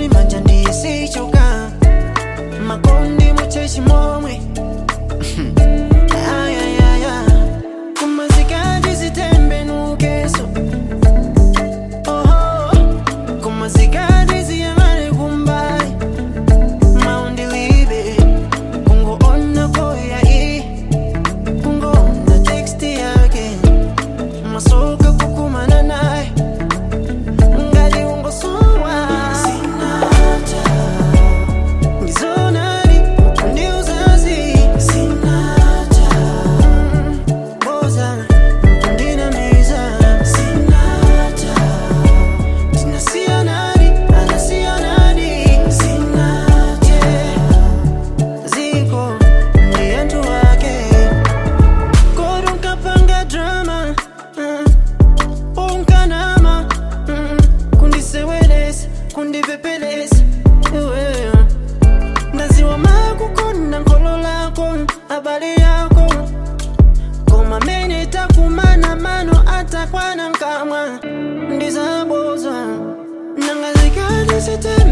manja ndiyesichoka makondi muchechi momwe ayayaya kumazikati zitembenukeso oho kumazikati ziyang'ane kumbali maundilibe kungoona koya i kungoona teksti yake masoka kukumana naye ngali ungosowa sinata ngizonali kundiuzazi sinata boza kundinamiza sinata tinasiyanali anasiyanali sinate ziko ndiyentu wake korunkapanga drama uh, unkanama mm, kundisewelesa kundipepelesa iweyo ndaziwa makukona nkolo lako habari yako koma mene takumana mano atakwana nkamwa ndizabozwa nangazikati sitem